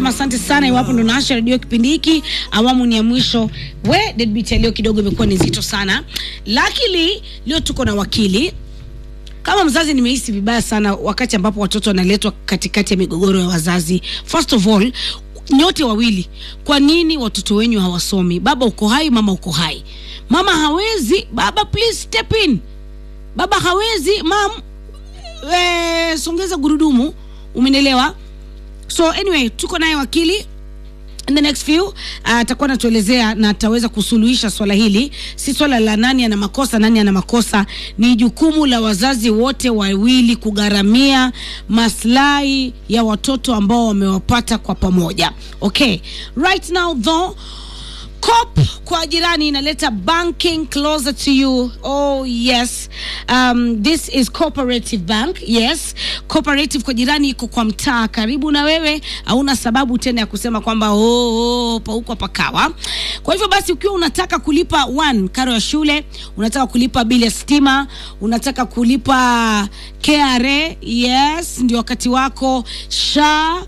nasema asante sana. Iwapo ndo naasha redio kipindi hiki, awamu ni ya mwisho. We deadbeat ya leo kidogo imekuwa ni nzito sana, lakini leo tuko na wakili kama mzazi nimehisi vibaya sana wakati ambapo watoto wanaletwa katikati ya migogoro ya wazazi. First of all, nyote wawili, kwa nini watoto wenyu hawasomi? Baba uko hai, mama uko hai. Mama hawezi, baba please step in. Baba hawezi, mam we, songeza gurudumu. Umenielewa? So anyway, tuko naye wakili in the next few atakuwa uh, anatuelezea na ataweza kusuluhisha swala hili. Si swala la nani ana makosa nani ana makosa, ni jukumu la wazazi wote wawili kugharamia maslahi ya watoto ambao wamewapata kwa pamoja. Okay, right now though COP kwa jirani inaleta banking closer to you. Oh yes. Um, this is cooperative bank. Yes. Cooperative kwa jirani iko kwa mtaa karibu na wewe, hauna sababu tena ya kusema kwamba oh, oh pauko pakawa. Kwa hivyo basi ukiwa unataka kulipa one karo ya shule, unataka kulipa bili ya stima, unataka kulipa KRA, yes, ndio wakati wako. SHA,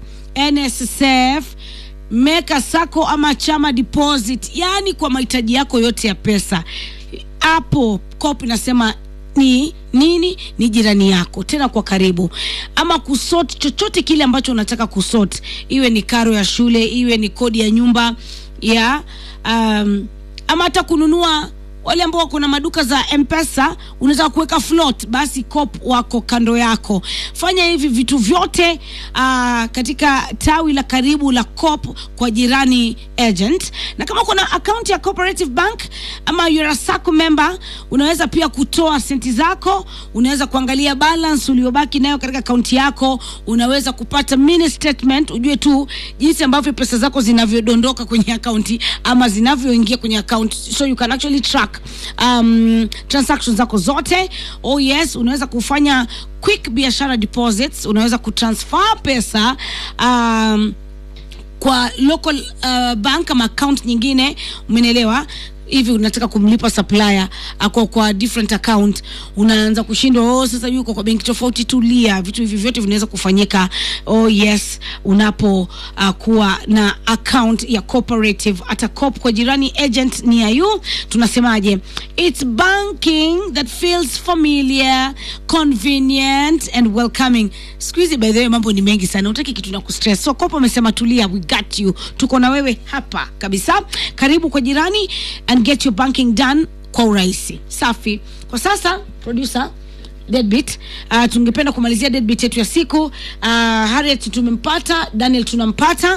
NSSF meka sako ama chama deposit, yani kwa mahitaji yako yote ya pesa. Hapo COP inasema ni nini? Ni jirani yako tena kwa karibu, ama kusort chochote kile ambacho unataka kusort, iwe ni karo ya shule, iwe ni kodi ya nyumba ya um, ama hata kununua wale ambao wako na maduka za mpesa unaweza kuweka float, basi COP wako kando yako. Fanya hivi vitu vyote uh, katika tawi la karibu la COP kwa jirani agent, na kama kuna account ya Cooperative Bank ama you're a SACCO member, unaweza pia kutoa senti zako, unaweza kuangalia balance uliobaki nayo katika akaunti yako, unaweza kupata mini statement, ujue tu jinsi ambavyo pesa zako zinavyodondoka kwenye akaunti ama zinavyoingia kwenye account, so you can actually track um, transactions zako zote. Oh yes, unaweza kufanya quick biashara deposits, unaweza kutransfer pesa um, kwa local uh, bank ama account nyingine, umenielewa? hivi unataka kumlipa supplier ako kwa different account, unaanza kushindwa. Oh, sasa yuko kwa benki tofauti. Tulia, vitu hivi vyote vinaweza kufanyika. Oh yes, unapo uh, kuwa na account ya cooperative hata COP kwa jirani agent ni ya you. Tunasemaje? It's banking that feels familiar, convenient and welcoming. Siku hizi by the way mambo ni mengi sana, utaki kitu na kustress. So COP amesema tulia, we got you, tuko na wewe hapa kabisa. Karibu kwa jirani and get your banking done kwa urahisi. Safi. Kwa sasa producer Deadbeat. Uh, tungependa kumalizia deadbeat yetu ya siku. Uh, Harriet tumempata, Daniel tunampata.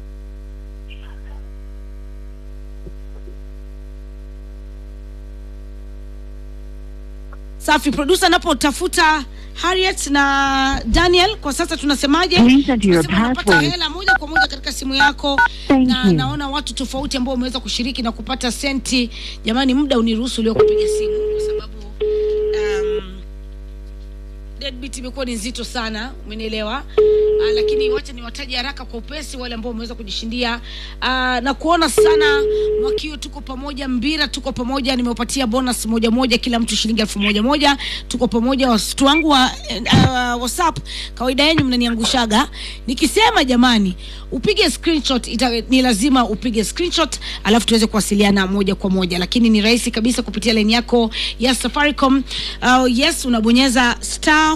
Safi, producer napotafuta Harriet na Daniel kwa sasa tunasemaje? Please enter your Tunasema unapata password. hela moja kwa moja katika simu yako Thank na you. naona watu tofauti ambao wameweza kushiriki na kupata senti. Jamani, muda uniruhusu leo kupiga simu kwa sababu um, deadbeat imekuwa ni nzito sana, umenielewa? Uh, lakini wacha niwataje haraka kwa upesi wale ambao wameweza kujishindia uh, na kuona sana Mwakio, tuko pamoja. Mbira, tuko pamoja. Nimewapatia bonus moja moja, kila mtu shilingi elfu moja moja. Tuko pamoja. Wasitu wangu wa uh, WhatsApp, kawaida yenu mnaniangushaga nikisema jamani, upige screenshot ita, ni lazima upige screenshot alafu tuweze kuwasiliana moja kwa moja, lakini ni rahisi kabisa kupitia line yako ya Safaricom. Uh, yes, unabonyeza star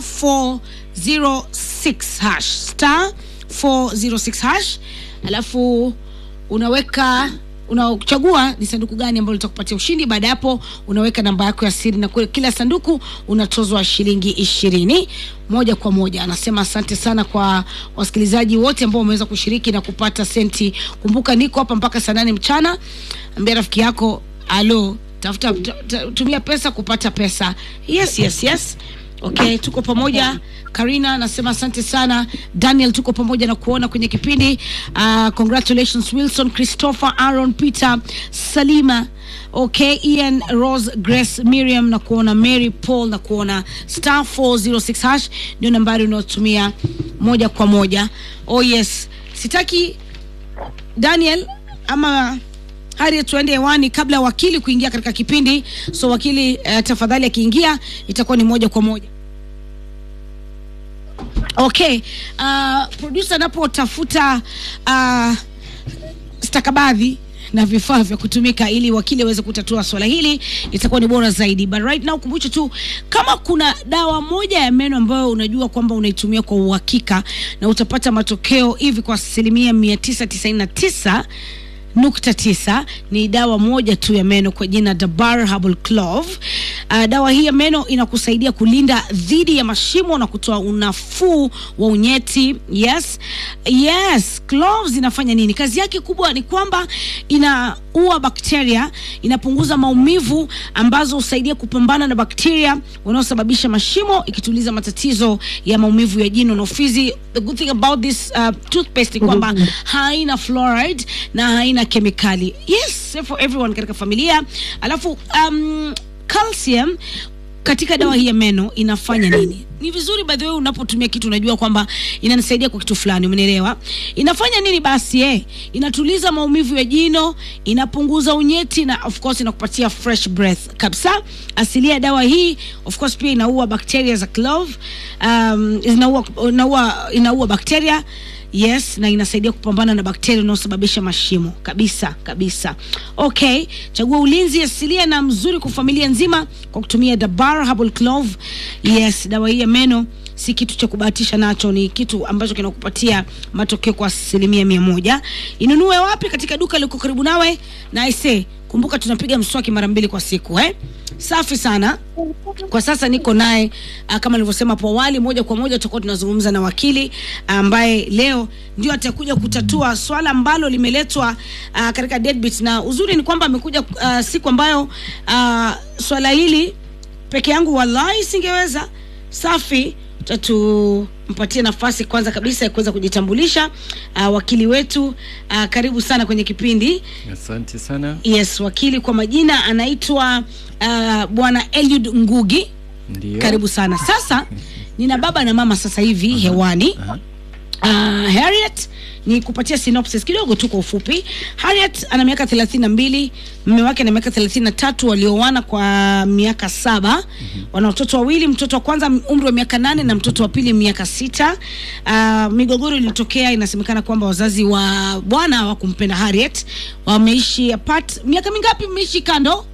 406 hash star 406 hash alafu unaweka unachagua ni sanduku gani ambalo litakupatia ushindi. Baada ya hapo, unaweka namba yako ya siri na kule kila sanduku unatozwa shilingi ishirini moja kwa moja. Anasema asante sana kwa wasikilizaji wote ambao wameweza kushiriki na kupata senti. Kumbuka niko hapa mpaka saa nane mchana. Ambia rafiki yako alo, tafuta ta- ta- tumia pesa kupata pesa. Yes, yes, yes. Okay, tuko pamoja. Karina anasema asante sana. Daniel, tuko pamoja na kuona kwenye kipindi. Uh, congratulations Wilson, Christopher, Aaron, Peter, Salima Okay, Ian, Rose, Grace, Miriam na kuona Mary Paul na kuona star 406 hash ndio nambari unayotumia moja kwa moja. Oh yes, sitaki Daniel ama Harriet tuende hewani kabla ya wakili kuingia katika kipindi. So wakili, uh, tafadhali akiingia itakuwa ni moja kwa moja. okay uh, producer anapotafuta uh, stakabadhi na vifaa vya kutumika ili wakili aweze kutatua swala hili itakuwa ni bora zaidi but right now kumbushe tu kama kuna dawa moja ya meno ambayo unajua kwamba unaitumia kwa uhakika na utapata matokeo hivi kwa asilimia mia tisa tisaini na tisa nukta tisa ni dawa moja tu ya meno kwa jina Dabar Herbal Clove. Uh, dawa hii ya meno inakusaidia kulinda dhidi ya mashimo na kutoa unafuu wa unyeti. Yes, yes, cloves inafanya nini? Kazi yake kubwa ni kwamba inaua bakteria, inapunguza maumivu ambazo husaidia kupambana na bakteria wanaosababisha mashimo, ikituliza matatizo ya maumivu ya jino na ufizi. The good thing about this uh, toothpaste ni kwamba haina fluoride na haina kemikali. Yes, safe for everyone katika familia. Alafu um, calcium katika dawa hii ya meno inafanya nini? Ni vizuri by the way, unapotumia kitu unajua kwamba inanisaidia kwa kitu fulani, umenielewa? Inafanya nini basi? Eh, inatuliza maumivu ya jino, inapunguza unyeti na of course inakupatia fresh breath kabisa. Asilia ya dawa hii of course pia inaua bakteria za clove, um, inaua, inaua, inaua bakteria yes na inasaidia kupambana na bakteria unaosababisha mashimo kabisa kabisa okay chagua ulinzi asilia na mzuri kwa familia nzima kwa kutumia dabar herbal clove yes dawa hii ya meno si kitu cha kubahatisha nacho ni kitu ambacho kinakupatia matokeo kwa asilimia mia moja inunue wapi katika duka liko karibu nawe na aise kumbuka tunapiga mswaki mara mbili kwa siku eh? safi sana kwa sasa niko naye uh, kama nilivyosema hapo awali moja kwa moja tutakuwa tunazungumza na wakili ambaye leo ndio atakuja kutatua swala ambalo limeletwa uh, katika deadbeat na uzuri ni kwamba amekuja uh, siku ambayo uh, swala hili peke yangu wallahi singeweza safi tatumpatie nafasi kwanza kabisa ya kuweza kujitambulisha uh, wakili wetu uh, karibu sana kwenye kipindi Asante sana. yes wakili kwa majina anaitwa uh, bwana eliud ngugi Ndio. karibu sana sasa nina baba na mama sasa hivi hewani Aha. uh, harriet ni kupatia synopsis kidogo tu kwa ufupi harriet ana miaka thelathini na mbili mme wake ana miaka thelathini na tatu walioana kwa miaka saba mm-hmm. wana watoto wawili mtoto wa kwanza umri wa miaka nane na mtoto wa pili miaka sita uh, migogoro ilitokea inasemekana kwamba wazazi wa bwana hawakumpenda harriet wameishi apart miaka mingapi mmeishi kando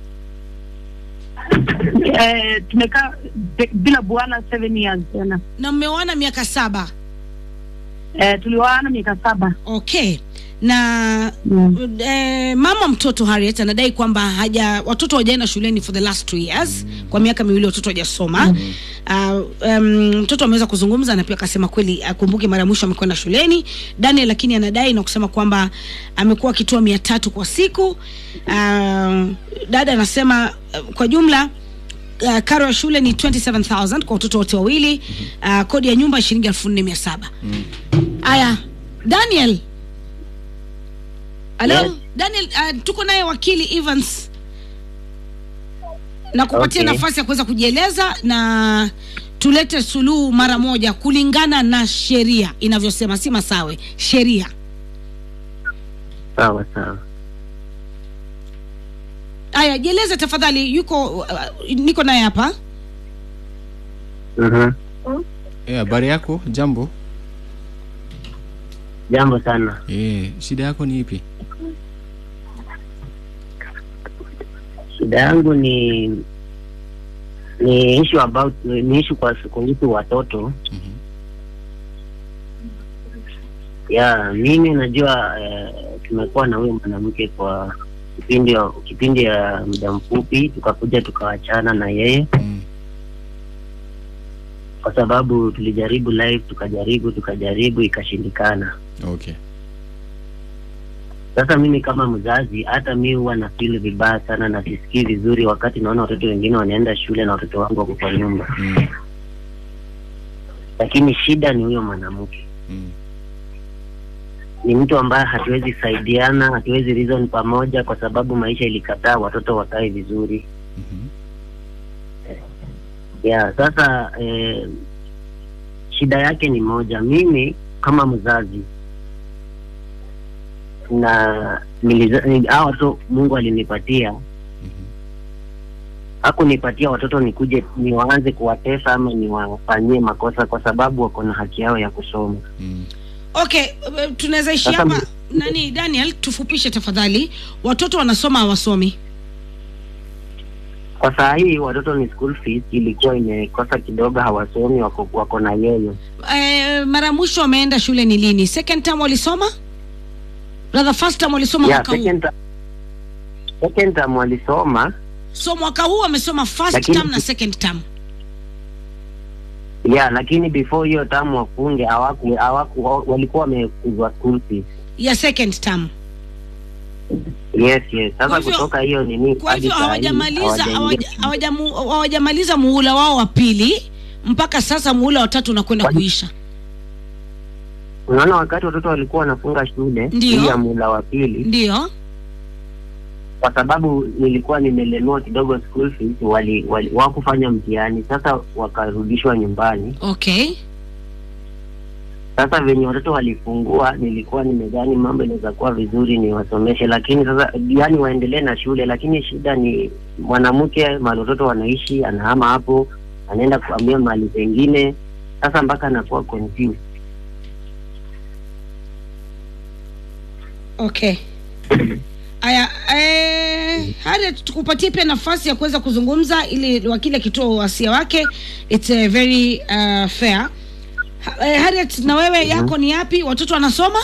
Eh, tumekaa be- bila bwana seven years tena. na mmeoana miaka saba Eh, tulioana miaka saba. okay na Mm. eh, mama mtoto Harriet anadai kwamba haja watoto hawajaenda shuleni for the last two years mm. kwa miaka miwili watoto hawajasoma mm. uh, um, mtoto ameweza kuzungumza na pia akasema kweli akumbuke mara ya mwisho amekwenda shuleni Daniel lakini anadai na kusema kwamba amekuwa akitoa mia tatu kwa siku uh, dada anasema uh, kwa jumla uh, karo ya shule ni 27000 kwa watoto wote wawili uh, kodi ya nyumba shilingi elfu nne mia saba haya daniel halo Yes. daniel uh, tuko naye wakili evans na kupatia Okay. nafasi ya kuweza kujieleza na tulete suluhu mara moja kulingana na sheria inavyosema si masawe sheria sawa sawa haya jieleze tafadhali yuko uh, niko naye hapa Mhm. Eh, habari yako? Jambo. jambo sana Eh, shida yako ni ipi? shida yangu ni ni issue about ni issue kwa kuhusu watoto Mhm. ya mimi najua eh, tumekuwa na huyo mwanamke kwa kipindi kipindi ya muda mfupi tukakuja tukawachana na yeye Mm. kwa sababu tulijaribu live tukajaribu tukajaribu ikashindikana Okay. sasa mimi kama mzazi hata mi huwa na feel vibaya sana na sisikii vizuri wakati naona watoto wengine wanaenda shule na watoto wangu wako kwa nyumba Mm. lakini shida ni huyo mwanamke Mm. ni mtu ambaye hatuwezi saidiana hatuwezi reason pamoja kwa sababu maisha ilikataa watoto wakae vizuri Mhm. ya sasa eh, shida yake ni moja mimi kama mzazi na niliza- ni- hawa watoto mungu alinipatia Mhm. hakunipatia watoto nikuje niwaanze kuwatesa ama niwafanyie makosa, kwa sababu wako na haki yao ya kusoma. Mm. okay eh, tunaweza ishi Sasa hapa mi- nani daniel tufupishe tafadhali watoto wanasoma hawasomi Kwa saa hii watoto ni school fees ilikuwa imekosa kidogo, hawasomi, wako, wako na yeye. eh, mara ya mwisho wameenda shule ni lini second term walisoma rather first term walisoma Yeah, mwaka huu second, ter- second term walisoma so mwaka huu wamesoma first Lakini- term na second term yeah, lakini before hiyo term wafunge hawaku, hawaku, walikuwa wamekuzwa school fees. ya second term Yes, yes. Kwa Sasa hivyo- kutoka hiyo nini kwa hadi hivyo saa hii hawajamaliza hawajaingia hawaja- hawajamu- hawajamaliza muhula wao wa pili mpaka sasa muhula wa tatu unakwenda Kwani- kuisha Unaona, wakati watoto walikuwa wanafunga shule Ndiyo. hii ya mula wa pili, ndio kwa sababu nilikuwa nimelemewa kidogo school fees, wali, wali wakufanya mtihani, sasa wakarudishwa nyumbani. okay Sasa venye watoto walifungua, nilikuwa nimedhani mambo inaweza kuwa vizuri niwasomeshe, lakini sasa yani waendelee na shule, lakini shida ni mwanamke mahali watoto wanaishi, anahama hapo, anaenda kuhamia mahali pengine, sasa mpaka anakuwa confused. okay aya eh, Harriet tukupatie pia nafasi ya kuweza kuzungumza ili wakili akitoa wasia wake it's a very uh, fair Ha- eh, Harriet na wewe yako ni yapi watoto wanasoma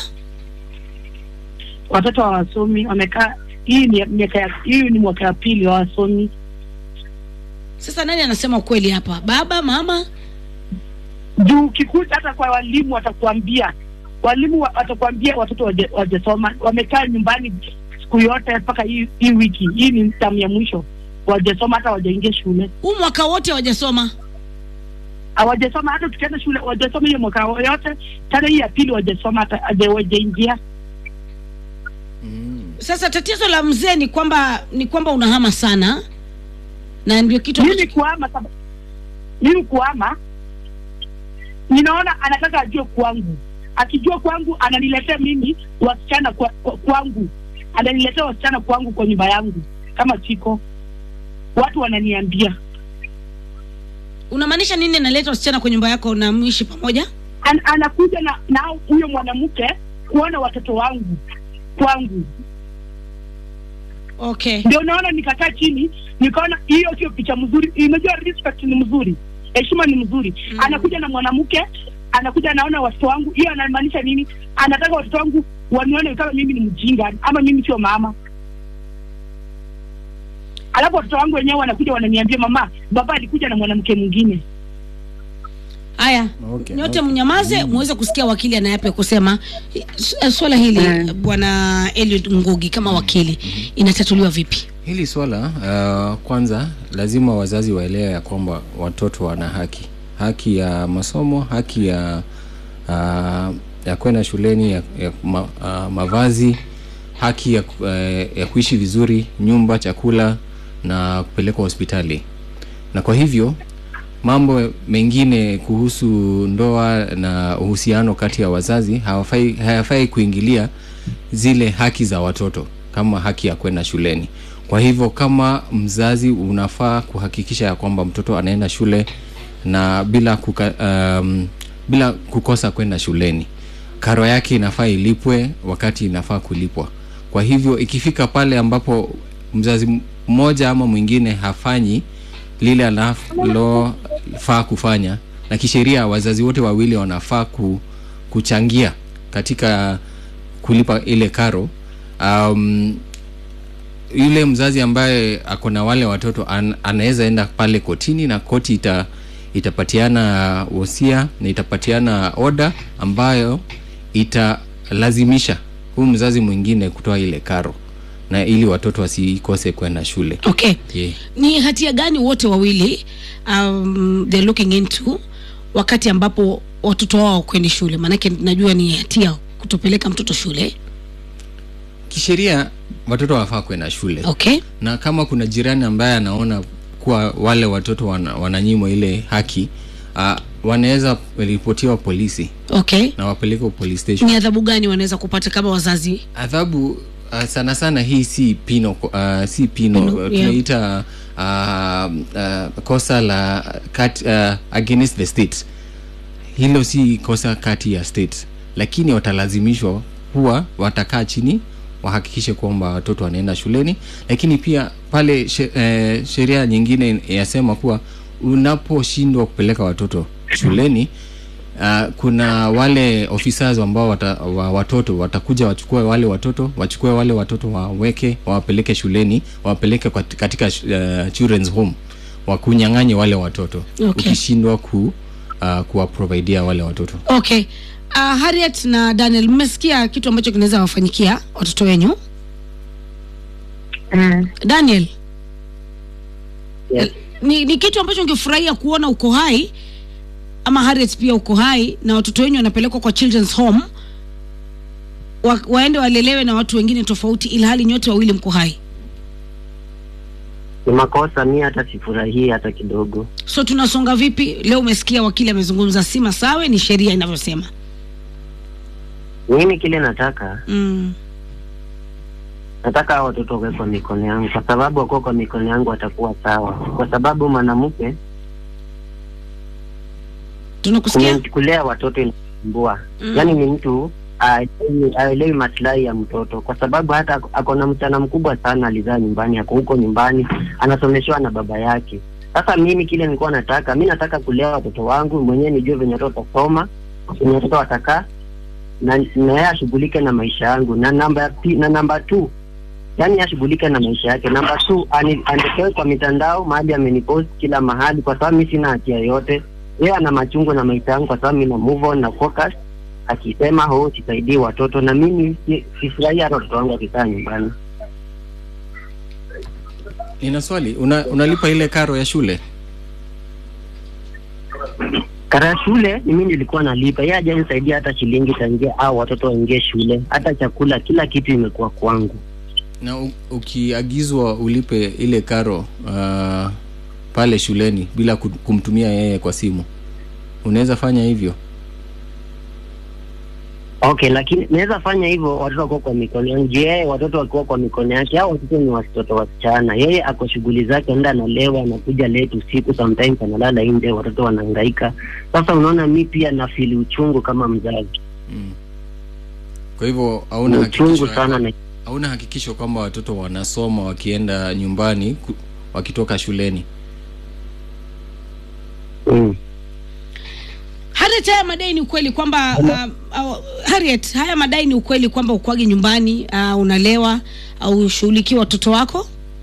watoto hawasomi, wamekaa hii ni miaka ya hii ni mwaka ya pili hawasomi. sasa nani anasema ukweli hapa baba mama Juu ukikuja hata kwa walimu watakuambia, walimu wa- watakuambia watoto waje- wajasoma, wamekaa nyumbani siku yote mpaka hii hii wiki hii ni tamu ya mwisho, wajasoma hata wajaingia shule, huu mwaka wote hawajasoma hawajasoma hata tukienda shule wajasoma hiyo mwaka yote, tena hii ya pili wajasoma hata haja- wajaingia. Mm. sasa tatizo la mzee ni kwamba ni kwamba unahama sana na ndio kitu mimi ambacho- kuama saba- mimi kuama ninaona anataka ajue kwangu akijua kwangu ananiletea mimi wasichana kwa, kwa, kwangu ananiletea wasichana kwangu kwa nyumba yangu kama chiko watu wananiambia unamaanisha nini analeta wasichana kwa nyumba yako na mwishi pamoja An, anakuja na na huyo mwanamke kuona watoto wangu kwangu okay ndio naona nikakaa chini nikaona hiyo sio picha mzuri imejua respect ni mzuri heshima ni mzuri Mm. anakuja na mwanamke anakuja anaona watoto wangu hiyo anamaanisha nini anataka watoto wangu wanione kama mimi ni mjinga ama mimi sio mama alafu watoto wangu wenyewe wanakuja wananiambia mama baba alikuja na mwanamke mwingine haya Okay, nyote okay. mnyamaze muweze kusikia wakili anayapi ya kusema S- swala hili Mm. bwana Eliud Ngugi kama wakili inatatuliwa vipi Hili swala uh, kwanza lazima wazazi waelewe ya kwamba watoto wana haki, haki ya masomo, haki ya uh, ya kwenda shuleni, ya, ya ma, uh, mavazi, haki ya, ku- eh, ya kuishi vizuri, nyumba, chakula na kupelekwa hospitali. Na kwa hivyo mambo mengine kuhusu ndoa na uhusiano kati ya wazazi hawafai, hayafai kuingilia zile haki za watoto kama haki ya kwenda shuleni. Kwa hivyo kama mzazi unafaa kuhakikisha ya kwamba mtoto anaenda shule na bila kuka, um, bila kukosa kwenda shuleni. Karo yake inafaa ilipwe wakati inafaa kulipwa. Kwa hivyo ikifika pale ambapo mzazi mmoja ama mwingine hafanyi lile analofaa kufanya, na kisheria wazazi wote wawili wanafaa ku, kuchangia katika kulipa ile karo. Um, yule mzazi ambaye ako na wale watoto an, anaweza enda pale kotini na koti ita, itapatiana wosia na itapatiana oda ambayo italazimisha huyu mzazi mwingine kutoa ile karo na ili watoto wasikose kwenda shule. okay Yeah. ni hatia gani wote wawili um, they're looking into wakati ambapo watoto wao kwendi shule maanake najua ni hatia kutopeleka mtoto shule Kisheria watoto wafaa kwenda shule okay na kama kuna jirani ambaye anaona kuwa wale watoto wana, wananyimwa ile haki uh, wanaweza ripotiwa polisi okay na wapelekwe police station. ni adhabu gani wanaweza kupata kama wazazi Adhabu uh, sana sana hii si pino uh, si pino Pino, uh, yeah. tunaita uh, uh, kosa la kat, uh, against the state hilo si kosa kati ya state lakini watalazimishwa huwa watakaa chini wahakikishe kwamba watoto wanaenda shuleni lakini pia pale she, eh, sheria nyingine yasema kuwa unaposhindwa kupeleka watoto shuleni uh, kuna wale officers ambao wata, wa watoto watakuja wachukue wale watoto wachukue wale watoto waweke wawapeleke shuleni wawapeleke kwat- katika uh, children's home wakunyang'anye wale watoto Okay. ukishindwa ku uh, kuwaprovidea wale watoto okay uh, harriet na daniel mmesikia kitu ambacho kinaweza wafanyikia watoto wenyu Mm. daniel Yes. ni, ni kitu ambacho ungefurahia kuona uko hai ama harriet pia uko hai na watoto wenyu wanapelekwa kwa children's home wa, waende walelewe na watu wengine tofauti ilhali nyote wawili mko hai Ni makosa, mi hata sifurahii hata kidogo. so tunasonga vipi leo umesikia wakili amezungumza si masawe ni sheria inavyosema Mimi kile nataka mm. nataka hao watoto wawe kwa mikono yangu, kwa sababu wakuwa kwa mikono yangu watakuwa sawa, kwa sababu mwanamke tunakusikia kume- kulea watoto inasumbua Mm. yaani ni mtu aelewi- aelewi maslahi ya mtoto, kwa sababu hata ako- ako na msichana mkubwa sana alizaa nyumbani, ako huko nyumbani anasomeshwa na baba yake. Sasa mimi kile nilikuwa nataka, mi nataka kulea watoto wangu mwenyewe, nijue venye watoto watasoma, venye watoto watakaa, na na yeye ashughulike na maisha yangu, na namba ya pi- na namba two yaani ashughulike na maisha yake. Namba two ani- anitoe kwa mitandao mahali amenipost kila mahali, kwa sababu mi sina hatia yoyote. Yeye ana machungu na maisha yangu, kwa sababu mi na move on na focus, akisema ho sisaidii watoto, na mimi si- sifurahii hata watoto wangu wakikaa nyumbani. nina swali una, unalipa ile karo ya shule Karo ya shule ni mimi nilikuwa nalipa, yeye hajanisaidia hata shilingi tangia au watoto waingie shule, hata chakula, kila kitu imekuwa kwangu. na u, ukiagizwa ulipe ile karo uh, pale shuleni bila ku- kumtumia yeye kwa simu unaweza fanya hivyo Okay, lakini naweza fanya hivyo watoto wakuwa kwa mikono yangu. Je, yeye watoto wakiwa kwa mikono yake, hao watoto ni watoto wasichana. Yeye ako shughuli zake, enda analewa, anakuja late usiku, sometimes analala nje, watoto wanahangaika. Sasa unaona, mi pia nafili uchungu kama mzazi, mm. kwa hivyo hauna uchungu hakikisho, sana na hauna hakikisho kwamba watoto wanasoma wakienda nyumbani ku, wakitoka shuleni mm. Harriet, haya madai ni ukweli kwamba uh, uh, Harriet, haya madai ni ukweli kwamba ukwagi nyumbani uh, unalewa au ushughulikie watoto wako?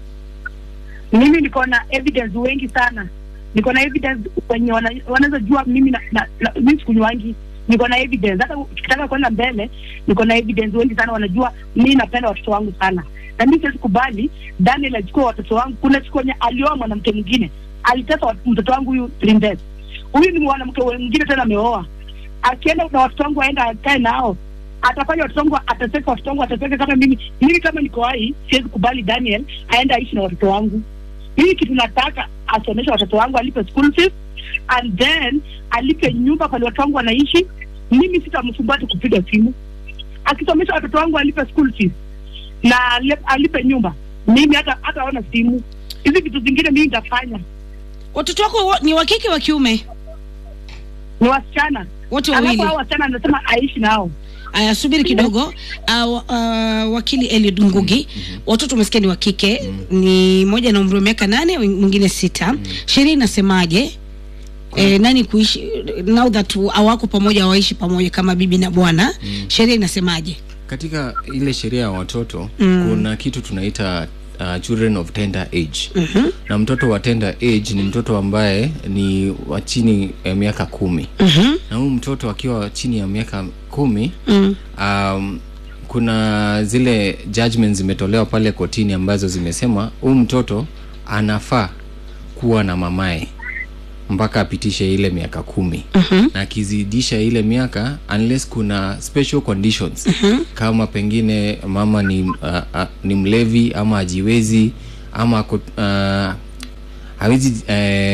mimi niko na evidence wengi sana niko na evidence wenye wana- wanaweza jua mimi na, na, na mimi sikunywangi niko na evidence hata ukitaka kwenda mbele niko na evidence wengi sana wanajua mimi napenda watoto wangu sana na mimi siwezi kubali Daniel achukue watoto wangu kuna siku wenye alioa mwanamke mwingine alitesa wat- mtoto wangu huyu Princess huyu ni mwanamke mwingine tena ameoa akienda na watoto wangu aenda akae nao atafanya watoto wangu atateka watoto wangu atateka kama mimi mimi kama niko hai siwezi kubali Daniel aende aishi na watoto wangu mimi kitu nataka asomeshe watoto wangu alipe school fees and then alipe nyumba pale watoto wangu wanaishi mimi sitamsumbua ati kupiga simu akisomesha watoto wangu alipe school fees na ale- alipe nyumba mimi hata hata ona simu hizi vitu zingine mimi nitafanya Watoto wako wa- ni wa kike wa kiume? ni wasichana Wote alafu wawili? hao wasichana anasema aishi nao Aya, subiri kidogo. Uh, uh, wakili Eliud Ngugi, watoto umesikia ni wa kike, ni moja na umri wa miaka nane, mwingine sita. Sheria inasemaje? Eh, nani kuishi now that hawako pamoja, hawaishi pamoja kama bibi na bwana, sheria inasemaje? katika ile sheria ya watoto Mm. kuna kitu tunaita uh, children of tender age Mhm, na mtoto wa tender age ni mtoto ambaye ni wa chini ya miaka kumi mhm, na huyu mtoto akiwa chini ya miaka kumi mm, um, kuna zile judgments zimetolewa pale kotini ambazo zimesema huyu mtoto anafaa kuwa na mamaye mpaka apitishe ile miaka kumi mhm, na akizidisha ile miaka unless kuna special conditions mhm. kama pengine mama ni, uh, uh, ni mlevi ama ajiwezi ama ako- uh, hawezi uh,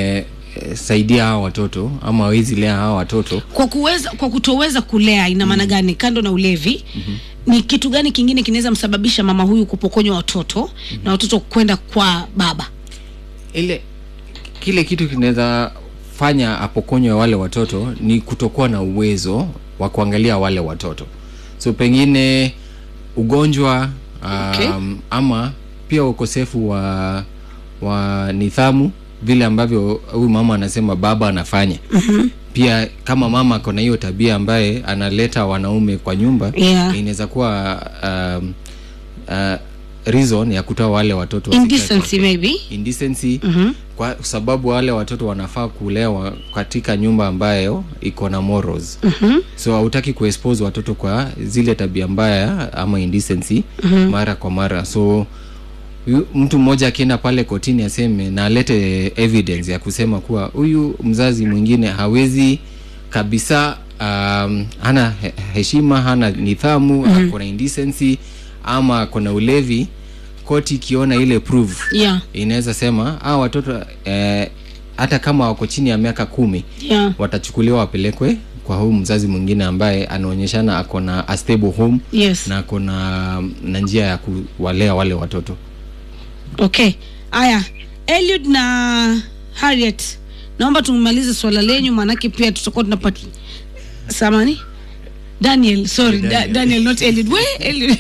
eh, saidia hawa watoto ama hawezi lea hawa watoto kwa kuweza kwa kutoweza kulea ina maana gani kando na ulevi ni kitu gani kingine kinaweza msababisha mama huyu kupokonywa watoto na watoto kwenda kwa baba ile kile kitu kinaweza fanya apokonywe wale watoto ni kutokuwa na uwezo wa kuangalia wale watoto so pengine ugonjwa um, Okay. ama pia ukosefu wa wa nidhamu vile ambavyo huyu mama anasema baba anafanya mm-hmm. pia kama mama ako na hiyo tabia ambaye analeta wanaume kwa nyumba Yeah. inaweza kuwa um, uh, reason ya kutoa wale watoto wasikae indecency kwa- maybe indecency Mhm. kwa sababu wale watoto wanafaa kulewa katika nyumba ambayo iko na morals mm-hmm. so hautaki kuexpose watoto kwa zile tabia mbaya ama indecency mm-hmm. mara kwa mara so yu- mtu mmoja akienda pale kotini aseme na alete evidence ya kusema kuwa huyu mzazi mwingine hawezi kabisa um, hana he- heshima hana nidhamu mm-hmm. akona indecency ama akona ulevi koti ikiona ile proof yeah inaweza sema hawa watoto eh, hata kama wako chini ya miaka kumi yeah watachukuliwa wapelekwe kwa huyu mzazi mwingine ambaye anaonyeshana ako na a stable home yes na ako na na njia ya kuwalea wale watoto okay aya eliud na harriet naomba tumalize swala lenyu maanake pia tutakuwa tunapata samani daniel sorry Daniel, Daniel. da, daniel not eliud we eliud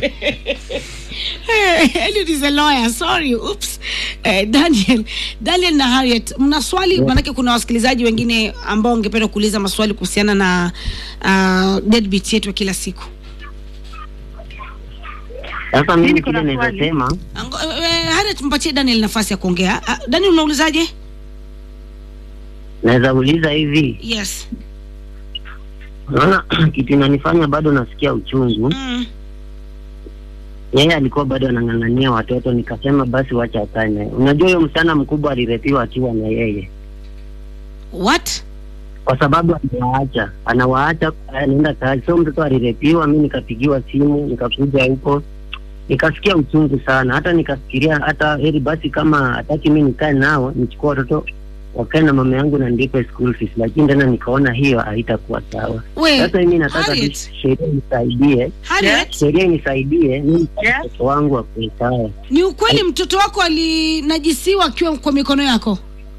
eliud is a lawyer sorry oops eh, daniel daniel na harriet mna swali maanake kuna wasikilizaji wengine ambao wangependa kuuliza maswali kuhusiana na uh, deadbeat yetu ya kila siku Sasa mimi Mimi kile kuna naweza swali. sema Ango- eh, harriet mpatie daniel nafasi ya kuongea uh, daniel unaulizaje naweza uliza hivi, yes unaona kitu inanifanya bado nasikia uchungu. mm. Yeye alikuwa bado anang'ang'ania watoto, nikasema basi wacha akae naye. Unajua huyo msichana mkubwa alirepiwa akiwa na yeye, what kwa sababu anawaacha, anawaacha, anaenda kazi. So mtoto alirepiwa, mi nikapigiwa simu, nikakuja huko nikasikia uchungu sana, hata nikafikiria hata heri basi kama hataki mi nikae nao, nichukua watoto wakae na mama yangu na ndipe school fees, lakini tena nikaona hiyo haitakuwa sawa. we Sasa mimi nataka tu Harriet, sheria nisaidie, Harriet, sheria inisaidie mimi Yeah. mtoto wangu akuwe sawa. ni ukweli mtoto wako alinajisiwa akiwa kwa mikono yako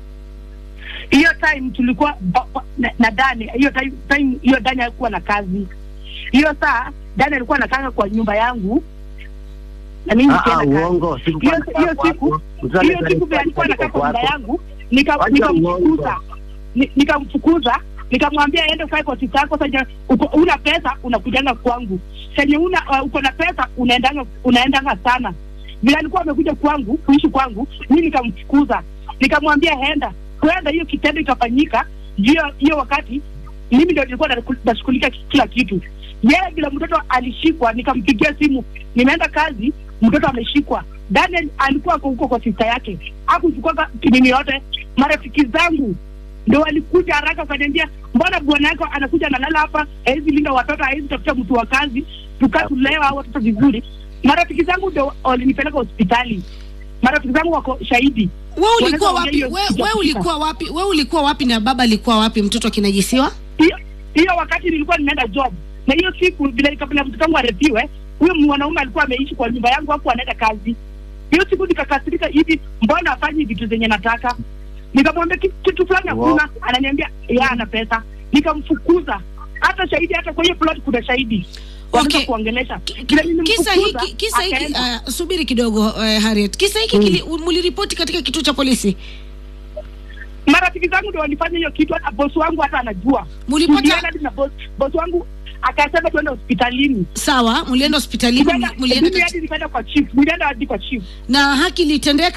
hiyo time tulikuwa ba- ba- na, na Dani hiyo time time hiyo Dani alikuwa na kazi hiyo saa Dani alikuwa anakaa kwa nyumba yangu na mimi Ah, ah, nikienda kazi uongo. hiyo hiyo siku hiyo siku vile alikuwa anakaa kwa nyumba yangu nika- Wacha nikamfukuza Ni- nikamfukuza nikamwambia ende ukae kwa ofisi yako sasa uko una pesa unakujanga kwangu senye una uh, uko na pesa unaendanga unaendanga sana vile alikuwa amekuja kwangu kuishi kwangu mi nikamfukuza nikamwambia henda kwenda hiyo kitendo ikafanyika hiyo hiyo wakati mimi ndio nilikuwa naku- nashughulika ki- kila kitu yeye bila mtoto alishikwa nikampigia simu nimeenda kazi mtoto ameshikwa daniel alikuwa ako huko kwa sista yake akuchukua kinini yote marafiki zangu ndo walikuja haraka wakaniambia mbona bwana yako anakuja analala hapa hawezi linda watoto hawezi tafuta mtu wa kazi tukatulewa hao watoto vizuri marafiki zangu ndo walinipeleka hospitali marafiki zangu wako shahidi we ulikuwa Wanaweza wapi ongea we, hiyo we kitu ulikuwa wapi we ulikuwa wapi na baba alikuwa wapi mtoto akinajisiwa hiyo hiyo wakati nilikuwa nimeenda job na hiyo siku vile kabla mtoto wangu arepiwe huyo mwanaume alikuwa ameishi kwa nyumba yangu hapo anaenda kazi hiyo siku nikakasirika hivi mbona afanyi vitu zenye nataka nikamwambia "Ki- kitu fulani hakuna ananiambia ya ana pesa nikamfukuza hata shahidi hata kwa hiyo plot kuna shahidi wanaweza Okay. kuongelesha Ki- Vile ki- nilimfukuza, kisa hiki kisa hiki akaenda. uh, subiri kidogo uh, harriet kisa hiki kili muliripoti katika kituo cha polisi marafiki zangu ndio walifanya hiyo kitu hata bosi wangu hata anajua mulipata Tulienda hadi na bosi bosi wangu akasema tuende hospitalini sawa mulienda hospitalini Nikaenda- muli- mulienda mimi kati- hadi nikaenda kwa chief nilienda hadi kwa chief na haki ilitendeka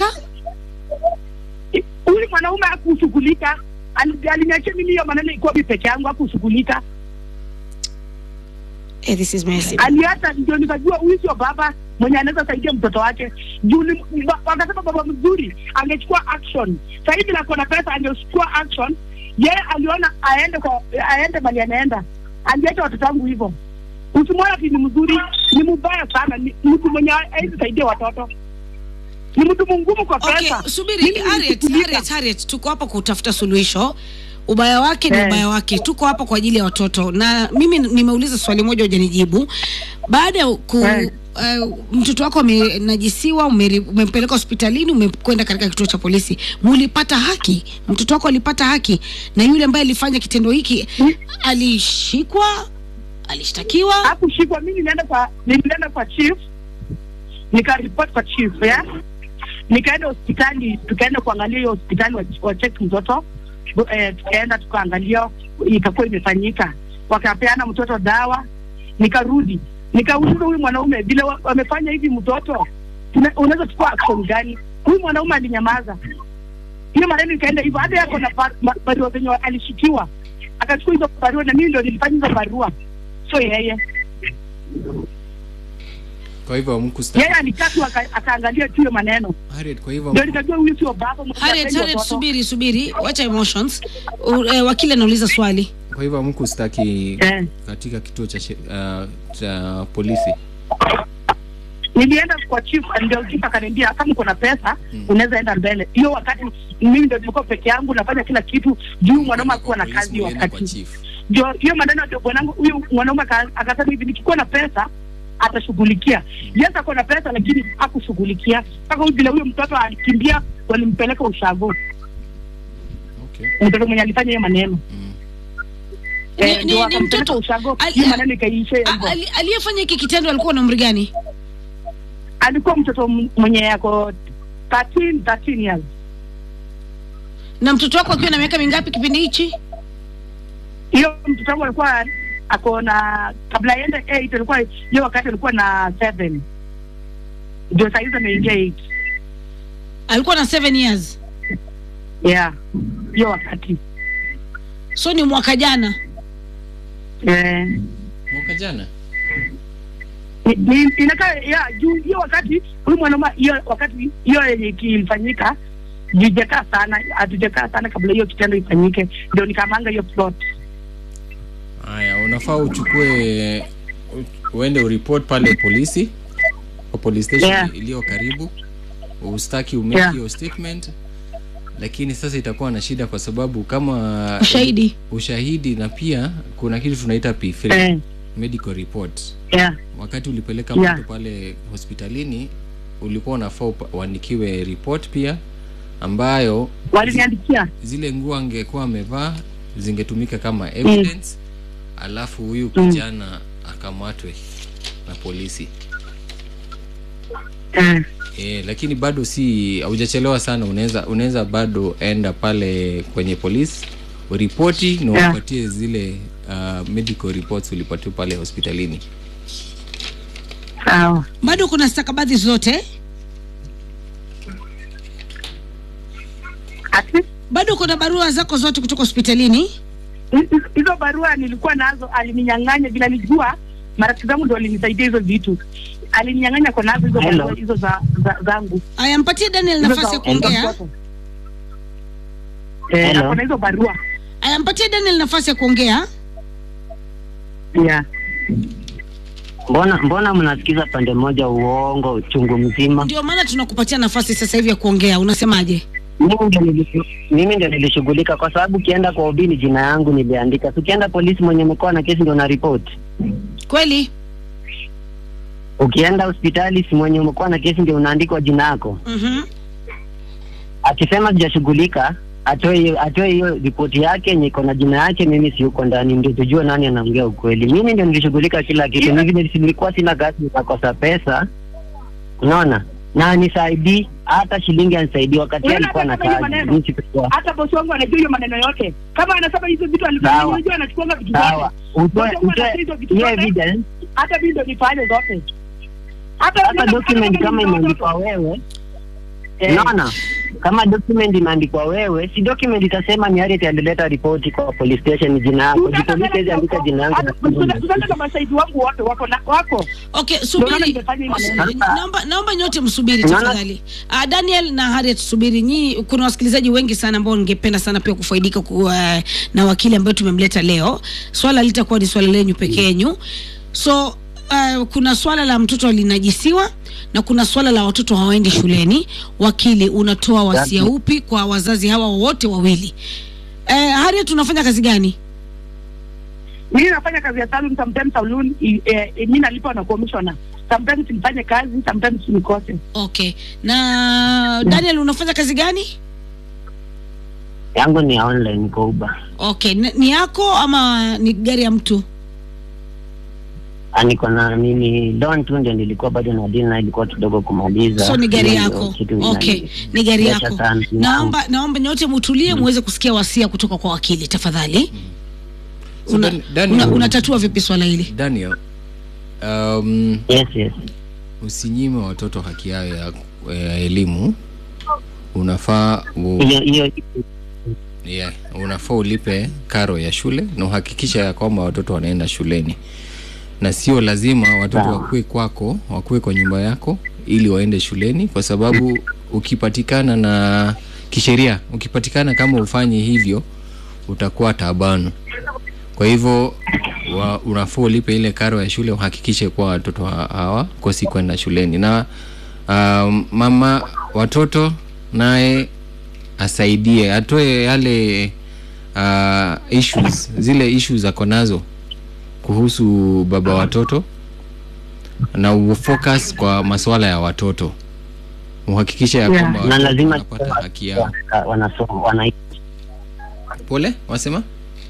huyu mwanaume hakushughulika Ali- aliniachia mimi hiyo maneno ikuwa mi peke yangu hakushughulika eh, this is messy. aliacha ndio nikajua huyu sio baba mwenye anaweza saidia mtoto wake juu ni- ba- wakasema baba mzuri angechukua action sahivi nako na pesa angechukua action yeye aliona aende kwa aende mali anaenda aliacha watoto wangu hivyo usimwona ati ni mzuri ni mbaya sana ni mtu mwenye hawezi saidia watoto ni mtu mungumu kwa okay pesa subiri Mimi Harriet, nilikulika. Harriet, Harriet, tuko hapa kutafuta suluhisho ubaya wake ni Eh. ubaya wake tuko hapa kwa ajili ya watoto na mimi nimeuliza swali moja hujanijibu baada ya ku Eh. Uh, mtoto wako amenajisiwa umeri- umempeleka hospitalini umekwenda katika kituo cha polisi mulipata haki mtoto wako alipata haki na yule ambaye alifanya kitendo hiki alishikwa alishtakiwa hakushikwa mimi nilienda kwa nilienda kwa chief nikaripoti kwa chief ya nikaenda hospitali tukaenda kuangalia hiyo hospitali wa- wacheki mtoto Bu- eh, tukaenda tukaangalia ikakuwa imefanyika wakapeana mtoto dawa nikarudi nikauliza huyu mwanaume vile wa- wamefanya hivi mtoto tuna- unaweza chukua action gani huyu mwanaume alinyamaza hiyo maneno ikaenda hivyo hata yako na ba- ma- barua zenye alishikiwa akachukua hizo barua na mimi ndo nilifanya hizo barua sio yeye kwa hivyo hamkustaki yeye alikaa tu aka- akaangalia tu hiyo maneno Harriet, kwa hivyo ndio nikajua huyu sio baba mwenye Harriet, hapendi Harriet, watoto. subiri subiri wacha emotions U, eh, wakili anauliza swali kwa hivyo hamkustaki Eh. katika kituo cha, she- uh, cha polisi nilienda kwa chief ndio chief akaniambia kama uko na pesa Mm. unaweza enda mbele hiyo wakati mimi ndio nilikuwa peke yangu nafanya kila kitu juu mwanaume akuwa na Polisi kazi hiyo mlienda kwa wakati chief. ndio hiyo maneno ndio bwanangu huyu mwanaume aka- akasema hivi nikikuwa na pesa atashughulikia yes ako na pesa lakini hakushughulikia mpaka huyu vile huyo mtoto alikimbia walimpeleka ushago Okay. mtoto mwenye alifanya hiyo maneno Mm. Ni- Eh, ni- ndio ni wakampeleka mtoto- ushago ali- hiyo maneno ikaisha A- hivyo ali- aliyefanya hiki kitendo alikuwa na umri gani alikuwa mtoto m- mwenye yako 13 13 years na mtoto wako akiwa na miaka mingapi kipindi hichi hiyo mtoto wangu alikuwa ako na kabla aende 8 alikuwa hiyo wakati alikuwa na 7 ndio saa hizi ameingia 8 alikuwa na seven years yeah hiyo wakati so ni mwaka jana eh mwaka jana ni- ni- inakaa ya juu hiyo wakati huyu mwanaume hiyo wakati hiyo yenye kilifanyika jujakaa sana hatujakaa sana kabla hiyo kitendo ifanyike ndio nikamanga hiyo plot haya unafaa uchukue u- uende uripot pale polisi kwa police station Yeah. iliyo karibu ustaki umake Yeah. hiyo statement lakini sasa itakuwa na shida kwa sababu kama ushahidi ushahidi na pia kuna kitu tunaita P3 eh medical report yeah wakati ulipeleka Yeah. mtu pale hospitalini ulikuwa unafaa upa- uandikiwe report pia ambayo waliniandikia zile nguo angekuwa amevaa zingetumika kama evidence alafu huyu Mm. kijana akamatwe na polisi eh e, lakini bado si haujachelewa sana unaweza unaweza bado enda pale kwenye polisi uripoti na Yeah. upatie zile uh, medical reports ulipatia pale hospitalini sawa bado kuna stakabadhi zote ati bado kuna barua zako zote kutoka hospitalini hizo- hizo barua nilikuwa nazo alininyang'anya vile alijua marafiki zangu ndo walinisaidia hizo vitu alininyang'anya kwa nazo hizo Hello. barua hizo za, za zangu aya mpatie daniel Hizo nafasi za- ya kuongea za mtoto. eh Hello. ako na hizo barua aya mpatie daniel nafasi ya kuongea yeah mbona mbona mnasikiza pande moja uongo chungu mzima ndio maana tunakupatia nafasi sasa hivi ya kuongea unasemaje mimi ndio nilishu- mimi ndio nilishughulika kwa sababu ukienda kwa ubini jina yangu niliandika ukienda polisi mwenye mkoa na kesi ndio na ripoti kweli ukienda hospitali si mwenye umekuwa na kesi ndio unaandikwa jina yako mm-hmm. akisema sijashughulika atoe hiyo atoe hiyo ripoti yake yenye iko na jina yake mimi si huko ndani ndio tujue nani anaongea ukweli mimi ndio nilishughulika kila kitu Yeah. mimi nilikuwa sina kazi nikakosa pesa unaona na nisaidii hata shilingi anisaidii wakati Unaona alikuwa na hata kama hiyo kazi maneno? mimi sikuwa hata bosi wangu anajua hiyo maneno yote kama anasema hizo vitu alifanya Sawa. unajua anachukuanga vitu sawa zote utoe Bosi wangu utoe anajua hizo vitu hiyo zote. evidence hata mimi ndo nifanye zote hata hata hata document kama ni imeandikwa watoto. wewe Eh. unaona kama document imeandikwa wewe si document itasema ni Harriet alileta ripoti kwa police station jina yako Tutaenda jipolisi mbele andika huko. jina yangu Hata- tuta- tutaenda na mashahidi wangu wote wako na wako okay Ndio maana subiri nimefanya hii maneno. Su- naomba naomba nyote msubiri Unaona? tafadhali uh, daniel na harriet subiri nyi kuna wasikilizaji wengi sana ambao ningependa sana pia kufaidika ku, uh, na wakili ambayo tumemleta leo swala litakuwa ni swala lenyu peke yenyu so uh, kuna swala la mtoto alinajisiwa na kuna swala la watoto hawaendi shuleni wakili unatoa wasia upi kwa wazazi hawa wote wawili eh, Harriet unafanya kazi gani mimi nafanya kazi ya salon sometimes salon i- eh, eh, mi nalipa na commissioner sometimes nifanye kazi sometimes nikose okay na Daniel unafanya kazi gani yangu ni ya online kwa Uber. okay ni, ni yako ama ni gari ya mtu Ah, niko na mimi loan tu ndio nilikuwa bado na deal na ilikuwa kidogo kumaliza. so ni gari Hiyo ndio yako kitu okay inani- ni gari Biashara yako sana. naomba naomba nyote mutulie muweze kusikia wasia kutoka kwa wakili tafadhali So una, Dan- Daniel- una, unatatua vipi swala hili daniel um, Yes, yes. usinyime watoto haki yao ya, ya elimu unafaa u, Hiyo hiyo yeah, unafaa ulipe karo ya shule na uhakikisha ya kwamba watoto wanaenda shuleni na sio lazima watoto Sawa. wakuwe kwako wakuwe kwa nyumba yako ili waende shuleni kwa sababu ukipatikana na kisheria ukipatikana kama ufanye hivyo utakuwa taabanu kwa hivyo wa, unafaa ulipe ile karo ya shule uhakikishe kuwa watoto ha- hawakosi kwenda shuleni na um, mama watoto naye asaidie atoe yale uh, issues zile issues ako nazo kuhusu baba watoto na ufocus kwa masuala ya watoto uhakikishe ya Yeah. kwamba na watoto lazima wanapata haki yao wanasoma wana pole wasema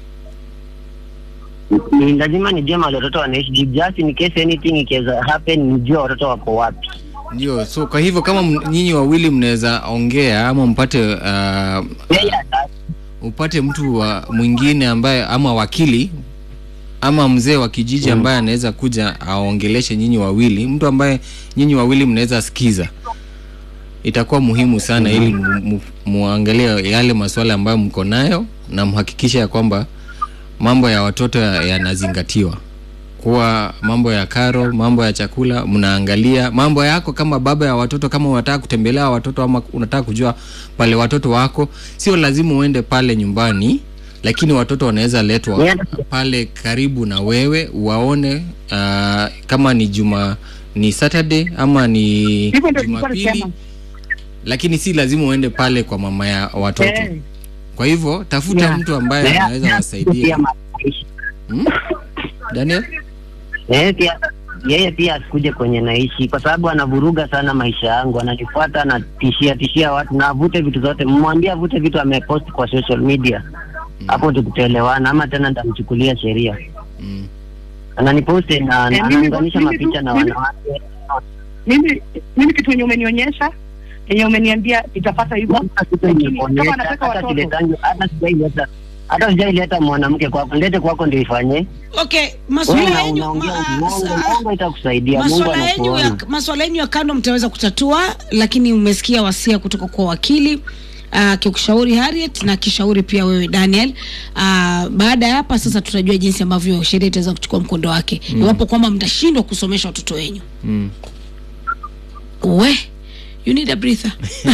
ni lazima nijue mahali watoto wanaishi juu just in case anything ikiweza happen nijue watoto wako wapi ndio so kwa hivyo kama m- nyinyi wawili mnaweza ongea ama mpate uh, Yeye ata- upate mtu wa mwingine ambaye ama wakili ama mzee wa kijiji ambaye anaweza kuja aongeleshe nyinyi wawili mtu ambaye nyinyi wawili mnaweza sikiza itakuwa muhimu sana ili mu- mu- muangalie yale masuala ambayo mko nayo na mhakikishe ya kwamba mambo ya watoto ya- yanazingatiwa kuwa mambo ya karo mambo ya chakula mnaangalia mambo yako kama baba ya watoto kama unataka kutembelea watoto ama unataka kujua pale watoto wako sio lazima uende pale nyumbani lakini watoto wanaweza letwa Yeah. pale karibu na wewe waone uh, kama ni juma ni saturday ama ni hivyo ndio nilikuwa jumapili nasema lakini si lazima uende pale kwa mama ya watoto Eh, kwa hivyo tafuta Yeah. mtu ambaye Yeye- anaweza pia wasaidia maisha. hmm? daniel yeye pia yeye pia asikuje kwenye naishi kwa sababu anavuruga sana maisha yangu ananifuata anatishia tishia watu na avute vitu zote mmwambie avute vitu amepost kwa social media hapo tukutaelewana ama tena nitamchukulia sheria mm. ananiposti na Eh, mimi- anaunganisha mimi mapicha tu- na mimi- wanawake mimi mimi kitu yenye umenionyesha yenye umeniambia nitapata hivyo lakini kama anataka hata watoto siletangi hata sijaileta hata sijaileta mwanamke kwako lete kwako ndio ifanye okay Wewe maswala una- yenyu unaongea ma- uongo sa- uongo itakusaidia Mungu maswala yenyu ya anakuona maswala yenyu ya kando mtaweza kutatua lakini umesikia wasia kutoka kwa wakili akikushauri Harriet na akishauri pia wewe Daniel. Uh, baada ya hapa sasa tutajua jinsi ambavyo sheria itaweza kuchukua mkondo wake iwapo kwamba mtashindwa kusomesha watoto wenyu. Mm. We, you need a breather.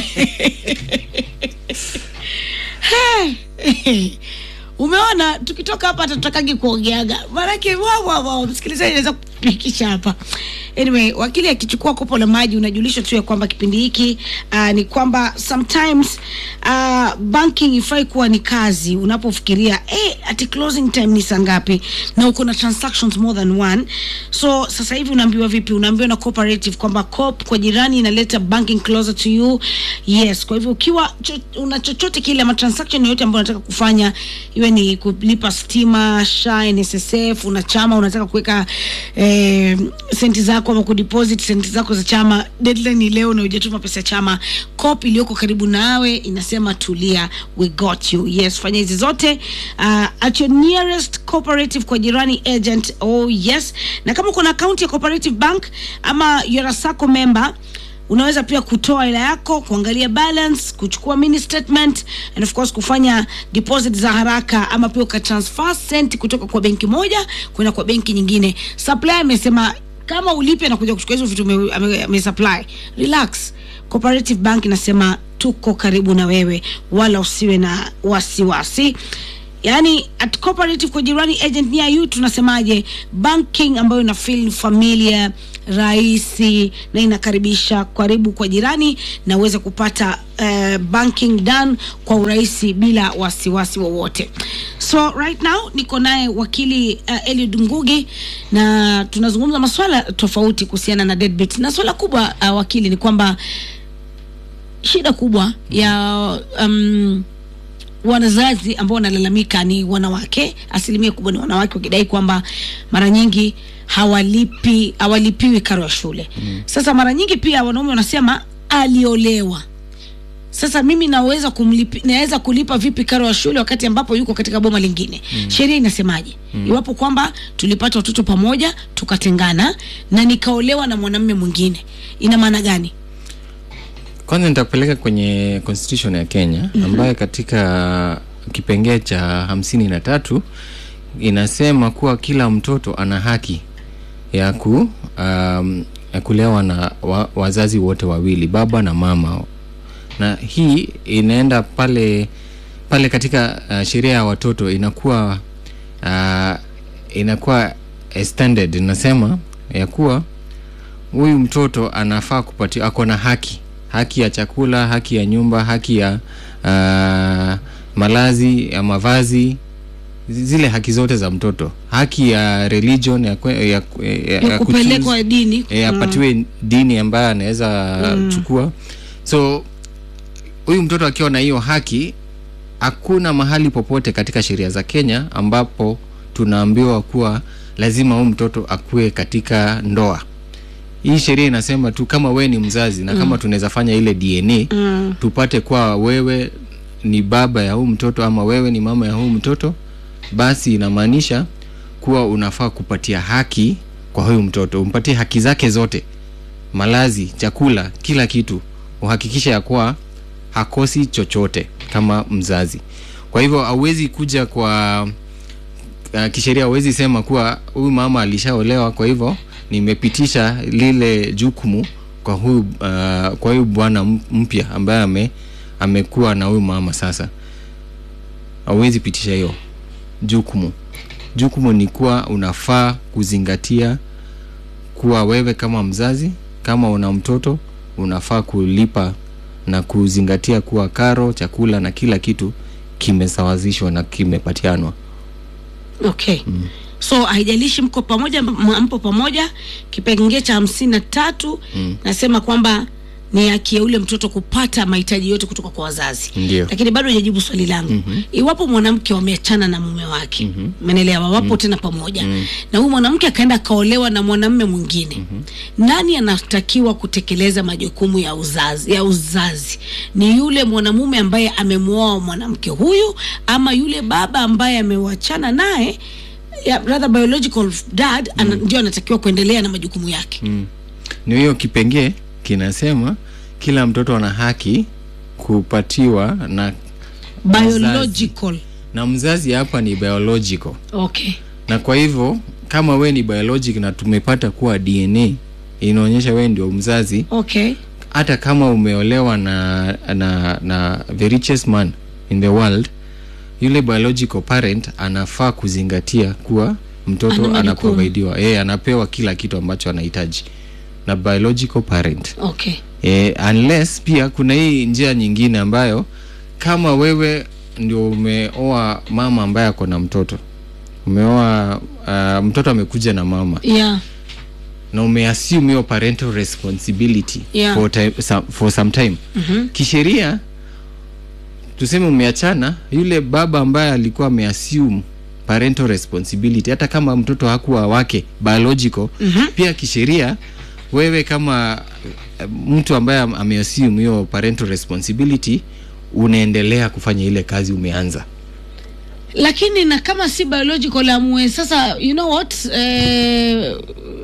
Umeona, tukitoka hapa hatutakagi kuongeaga, maanake wawawa msikilizaji anaweza kupikisha hapa. Anyway, wakili akichukua kopo la maji, unajulishwa tu ya kwamba kipindi hiki uh, ni kwamba sometimes uh, banking ifai kuwa ni kazi. Unapofikiria eh, ati closing time ni saa ngapi na uko na transactions more than one, so sasa hivi unaambiwa vipi? Unaambiwa na cooperative kwamba COP kwa jirani inaleta banking closer to you. Yes, kwa hivyo ukiwa cho, una chochote kile ama transaction yoyote ambayo unataka kufanya, iwe ni kulipa stima, SHA, NSSF, una chama unataka kuweka eh, senti zako ama kudeposit senti zako za chama, deadline ni leo na hujatuma pesa ya chama, COP iliyoko karibu nawe inasema tulia, we got you. Yes, fanya hizi zote uh, at your nearest cooperative kwa jirani agent. Oh yes, na kama uko na akaunti ya cooperative bank ama you're a sacco member unaweza pia kutoa hela yako kuangalia balance kuchukua mini statement and of course kufanya deposit za haraka ama pia ukatransfer sent kutoka kwa benki moja kwenda kwa benki nyingine supply amesema kama ulipe na kuja kuchukua hizo vitu ame- ame- amesupply relax cooperative bank inasema tuko karibu na wewe wala usiwe na wasiwasi yaani at cooperative kwa jirani agent near you tunasemaje banking ambayo ina feel familiar rahisi na inakaribisha karibu kwa jirani na uweze kupata uh, banking done kwa urahisi bila wasiwasi wowote so right now niko naye wakili uh, eliud ngugi na tunazungumza maswala tofauti kuhusiana na deadbeat na swala kubwa uh, wakili ni kwamba shida kubwa ya um, wanazazi ambao wanalalamika ni wanawake asilimia kubwa ni wanawake wakidai kwamba mara nyingi hawalipi hawalipiwi karo ya shule mm. sasa mara nyingi pia wanaume wanasema aliolewa sasa mimi naweza kumlipi, naweza kulipa vipi karo ya shule wakati ambapo yuko katika boma lingine mm. sheria inasemaje mm. iwapo kwamba tulipata watoto pamoja tukatengana na nikaolewa na mwanamume mwingine ina maana gani kwanza nitakupeleka kwenye constitution ya kenya mm-hmm. ambayo katika kipengee cha hamsini na tatu inasema kuwa kila mtoto ana haki ya ku um, ya kulewa na wa, wazazi wote wawili baba na mama na hii inaenda pale pale katika uh, sheria ya watoto inakuwa uh, inakuwa eh, standard inasema ya kuwa huyu mtoto anafaa kupatiwa ako na haki haki ya chakula haki ya nyumba haki ya uh, malazi ya mavazi zile haki zote za mtoto haki ya religion ya, kwe- ya, ya, ya kupelekwa dini e, apatiwe dini ambayo anaweza mm. chukua so huyu mtoto akiwa na hiyo haki hakuna mahali popote katika sheria za kenya ambapo tunaambiwa kuwa lazima huyu mtoto akuwe katika ndoa hii sheria inasema tu kama wewe ni mzazi na kama tunaweza fanya ile dna mm. tupate kwa wewe ni baba ya huu mtoto ama wewe ni mama ya huu mtoto basi inamaanisha kuwa unafaa kupatia haki kwa huyu mtoto umpatie haki zake zote malazi chakula kila kitu uhakikishe ya kuwa hakosi chochote kama mzazi kwa hivyo hauwezi kuja kwa uh, kisheria hauwezi sema kuwa huyu mama alishaolewa kwa hivyo nimepitisha lile jukumu kwa huyu uh, kwa huyu bwana m- mpya ambaye ame amekuwa na huyu mama sasa hauwezi pitisha hiyo jukumu jukumu ni kuwa unafaa kuzingatia kuwa wewe kama mzazi kama una mtoto unafaa kulipa na kuzingatia kuwa karo chakula na kila kitu kimesawazishwa na kimepatianwa okay mm. so haijalishi mko pamoja m- mpo pamoja kipengee cha hamsini na tatu mm. nasema kwamba ni haki ya ule mtoto kupata mahitaji yote kutoka kwa wazazi Ndio. lakini bado hajajibu swali langu mm-hmm. iwapo mwanamke wameachana na mume wake umeelewa mm-hmm. wapo mm-hmm. tena pamoja mm-hmm. na huyu mwanamke akaenda akaolewa na mwanamume mwingine mm-hmm. nani anatakiwa kutekeleza majukumu ya uzazi ya uzazi ni yule mwanamume ambaye amemwoa mwanamke huyu ama yule baba ambaye amewachana naye ya, rather biological dad mm. ana, ndio anatakiwa kuendelea na majukumu yake mm. ni hiyo kipengee kinasema kila mtoto ana haki kupatiwa na biological na mzazi hapa ni biological okay na kwa hivyo kama we ni biologic na tumepata kuwa dna inaonyesha we ndio mzazi okay hata kama umeolewa na, na, na the richest man in the world yule biological parent anafaa kuzingatia kuwa Ana mtoto majukumu. anaprovidiwa yeye anapewa kila kitu ambacho anahitaji na biological parent okay e, unless pia kuna hii njia nyingine ambayo kama wewe ndio umeoa mama ambaye ako na mtoto umeoa uh, mtoto amekuja na mama yeah na umeassume hiyo parental responsibility Yeah. for, time, some, for some time mm-hmm. kisheria tuseme umeachana yule baba ambaye alikuwa ameassume parental responsibility hata kama mtoto hakuwa wake biological Mhm. pia kisheria wewe kama eh, mtu ambaye am- ameassume hiyo parental responsibility unaendelea kufanya ile kazi umeanza lakini na kama si biological amue sasa you know what eh,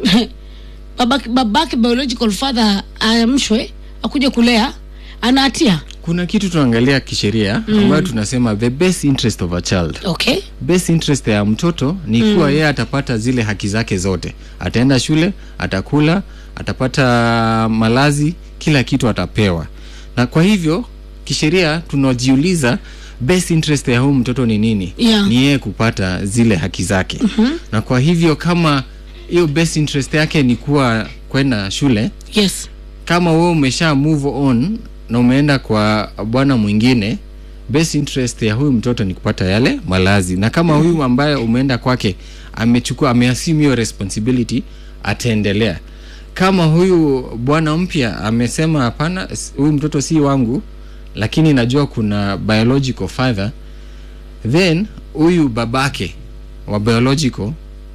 babake, babake biological father aamshwe akuja kulea ana hatia kuna kitu tunaangalia kisheria mm. ambayo tunasema the best interest of a child okay best interest ya mtoto ni kuwa mm. yeye atapata zile haki zake zote ataenda shule atakula atapata malazi kila kitu atapewa na kwa hivyo kisheria tunajiuliza best interest ya huyu mtoto ni nini Yeah. ni yeye kupata zile haki zake mm-hmm. na kwa hivyo kama hiyo best interest yake ni kuwa kwenda shule yes kama wewe umesha move on na umeenda kwa bwana mwingine best interest ya huyu mtoto ni kupata yale malazi na kama huyu ambaye umeenda kwake amechukua ameassume hiyo responsibility ataendelea kama huyu bwana mpya amesema hapana s- huyu mtoto si wangu lakini najua kuna biological father then huyu babake wa biological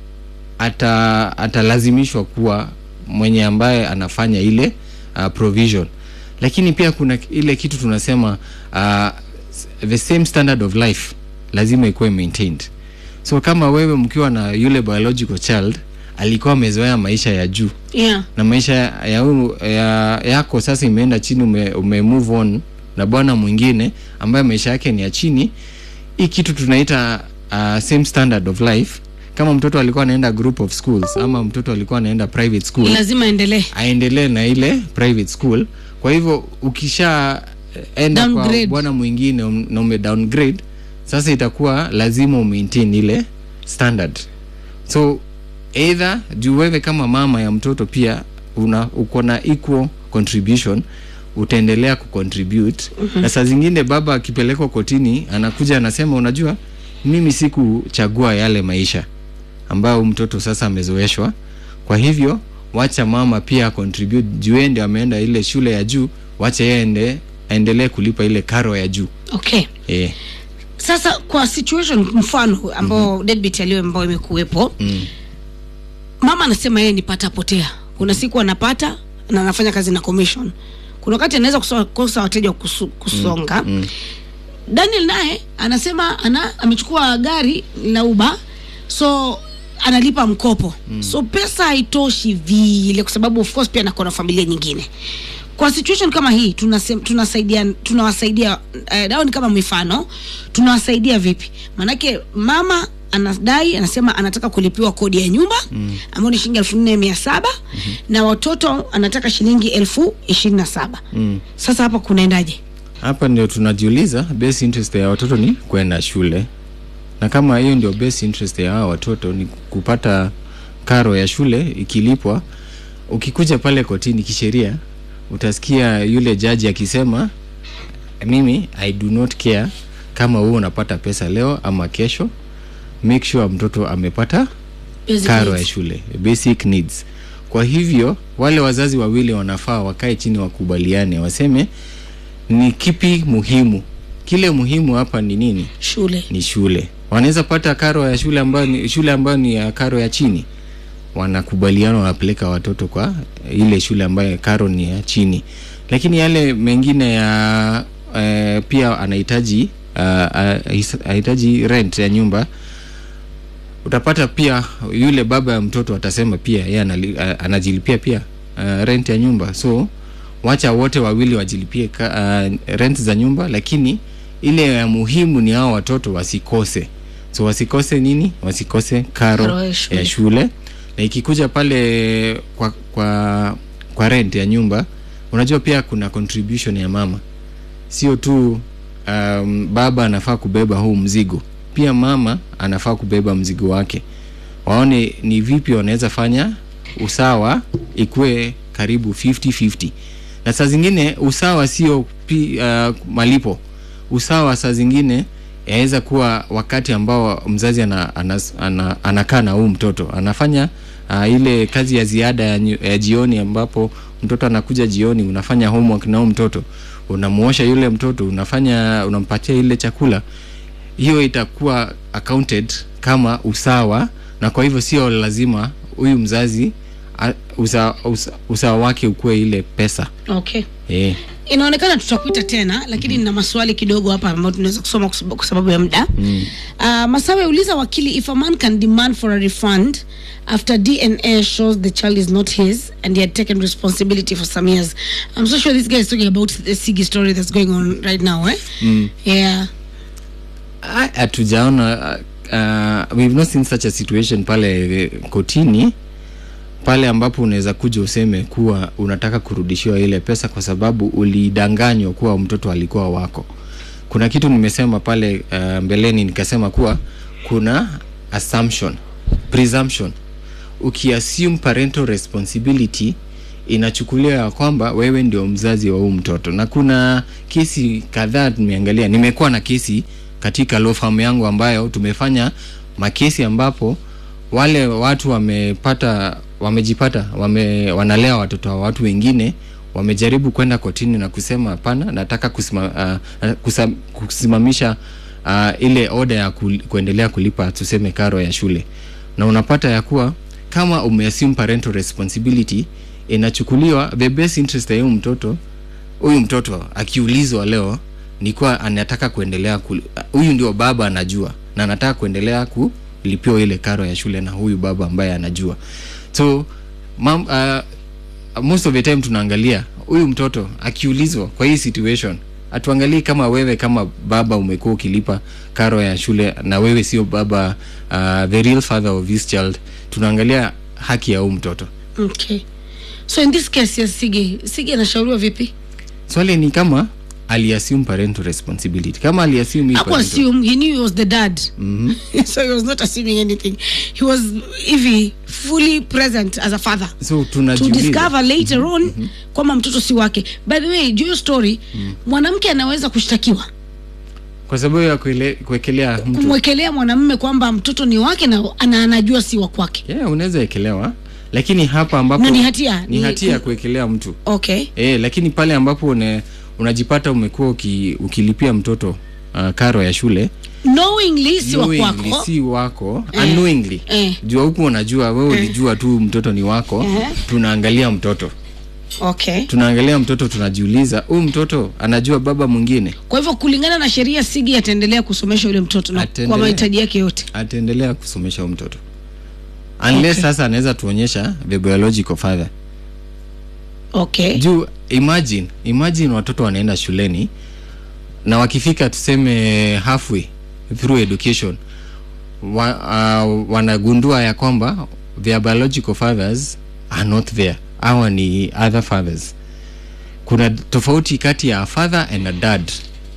ata atalazimishwa kuwa mwenye ambaye anafanya ile uh, provision lakini pia kuna ile kitu tunasema uh, the same standard of life lazima ikuwe maintained so kama wewe mkiwa na yule biological child alikuwa amezoea maisha ya juu yeah na maisha ya, huyu- ya yako sasa imeenda chini ume, ume move on na bwana mwingine ambaye maisha yake ni ya chini hii kitu tunaita uh, same standard of life kama mtoto alikuwa anaenda group of schools ama mtoto alikuwa anaenda private school lazima endelee aendelee na ile private school kwa hivyo ukisha eh, enda Downgrade. kwa bwana mwingine um- na ume downgrade sasa itakuwa lazima umaintain ile standard so either juu wewe kama mama ya mtoto pia una uko na equal contribution utaendelea kucontribute mm-hmm. na saa zingine baba akipelekwa kotini anakuja anasema unajua mimi sikuchagua yale maisha ambayo mtoto sasa amezoeshwa kwa hivyo wacha mama pia contribute juu yeye ndio ameenda ile shule ya juu wacha yeye ende aendelee kulipa ile karo ya juu okay eh. sasa kwa situation mfano ambao mm-hmm. deadbeat aliyo ambao imekuwepo mm. mama anasema yeye ni pata potea kuna siku anapata na anafanya kazi na commission kuna wakati anaweza kuso- kosa wateja wa kusu, kusonga mm, mm. daniel naye anasema ana amechukua gari la uba so analipa mkopo mm. so pesa haitoshi vile kwa sababu of course pia nakona familia nyingine kwa situation kama hii tunasem, tunasaidia tunawasaidia uh, dao ni kama mifano tunawasaidia vipi maanake mama anadai anasema anataka kulipiwa kodi ya nyumba mm. ambayo ni shilingi elfu nne mia saba mm-hmm. na watoto anataka shilingi elfu ishirini na saba Mm. sasa hapa kunaendaje hapa ndio tunajiuliza best interest ya watoto ni kwenda shule na kama hiyo ndio best interest ya hawa watoto ni kupata karo ya shule ikilipwa ukikuja pale kotini kisheria utasikia yule jaji akisema mimi i do not care kama wewe unapata pesa leo ama kesho make sure mtoto amepata Basic karo ya needs. shule basic needs kwa hivyo wale wazazi wawili wanafaa wakae chini wakubaliane waseme ni kipi muhimu kile muhimu hapa ni nini shule ni shule wanaweza pata karo ya shule ambayo ni shule ambayo ni ya karo ya chini wanakubaliana wanapeleka watoto kwa ile shule ambayo karo ni ya chini lakini yale mengine ya eh, pia anahitaji uh, anahitaji rent ya nyumba utapata pia yule baba ya mtoto atasema pia yeye anali- a- anajilipia pia uh, rent ya nyumba so wacha wote wawili wajilipie ka, uh, rent za nyumba lakini ile ya muhimu ni hao watoto wasikose so wasikose nini wasikose karo, Karo ya shule. ya shule na ikikuja pale kwa kwa kwa rent ya nyumba unajua pia kuna contribution ya mama sio tu um, baba anafaa kubeba huu mzigo pia mama anafaa kubeba mzigo wake waone ni vipi wanaweza fanya usawa ikuwe karibu 50-50 na saa zingine usawa sio pi, uh, malipo usawa saa zingine yaweza kuwa wakati ambao mzazi ana, ana, ana, anakaa na huu mtoto anafanya uh, ile kazi ya ziada ya, nyu- ya jioni ambapo mtoto anakuja jioni unafanya homework na huu mtoto unamuosha yule mtoto unafanya unampatia ile chakula hiyo itakuwa accounted kama usawa na kwa hivyo sio lazima huyu mzazi a- usa, usa, usawa wake ukuwe ile pesa okay eh. inaonekana tutakuita tena lakini nina maswali kidogo hapa ambayo tunaweza kusoma kwa sababu- kwa sababu ya muda mm. uh, masawe uliza wakili if a man can demand for a refund after dna shows the child is not his and he had taken responsibility for some years i'm so sure this guy is talking about the sigi story that's going on right now eh? mm. yeah Ah, hatujaona uh, we've not seen such a situation pale eh, kotini pale ambapo unaweza kuja useme kuwa unataka kurudishiwa ile pesa kwa sababu ulidanganywa kuwa mtoto alikuwa wako kuna kitu nimesema pale uh, mbeleni nikasema kuwa kuna assumption presumption ukiassume parental responsibility inachukuliwa ya kwamba wewe ndio mzazi wa huu mtoto na kuna kesi kadhaa tumeangalia nimekuwa na kesi katika law firm yangu ambayo tumefanya makesi ambapo wale watu wamepata wamejipata wame, wanalea watoto wa watu wengine wamejaribu kwenda kotini na kusema hapana nataka kusima, uh, kusa, kusimamisha uh, ile oda ya ku, kuendelea kulipa tuseme karo ya shule na unapata ya kuwa kama umeassume parental responsibility inachukuliwa the best interest ya huyu mtoto huyu mtoto akiulizwa leo ni kuwa anataka kuendelea kul- huyu ndio baba anajua na anataka kuendelea kulipiwa ile karo ya shule na huyu baba ambaye anajua so mam, uh, most of the time tunaangalia huyu mtoto akiulizwa kwa hii situation hatuangalii kama wewe kama baba umekuwa ukilipa karo ya shule na wewe sio baba uh, the real father of this child tunaangalia haki ya huyu mtoto okay so in this case ya sige sige anashauriwa vipi swali ni kama aliassume parental responsibility kama aliassume hii Haku parental- assume he knew he was the dad Mhm. so he was not assuming anything he was hivi fully present as a father so to tunajiuliza discover later on kwamba mtoto si wake by the way juu hiyo story mwanamke anaweza kushtakiwa kwa sababu ya kuele- kuwekelea mtu kumwekelea mwanamume kwamba mtoto ni wake na ana anajua si wa kwake yeah, unaweza ekelewa lakini hapa ambapo Na ni hatia, ni ni- hatia ya kuwekelea mtu okay e, lakini pale ambapo une, unajipata umekuwa uki, ukilipia mtoto uh, karo ya shule knowingly si wa knowingly, kwako si wako Eh. unknowingly Eh. jua huku unajua wewe ulijua tu mtoto ni wako Eh. tunaangalia mtoto okay tunaangalia mtoto tunajiuliza huyu mtoto anajua baba mwingine kwa hivyo kulingana na sheria sigi ataendelea kusomesha yule mtoto na kwa Ataendelea. mahitaji yake yote ataendelea kusomesha huyu mtoto unless Okay. sasa anaweza tuonyesha the biological father okay juu imagine imagine watoto wanaenda shuleni na wakifika tuseme halfway through education wa, uh, wanagundua ya kwamba their biological fathers are not there awa ni other fathers kuna tofauti kati ya a father and a dad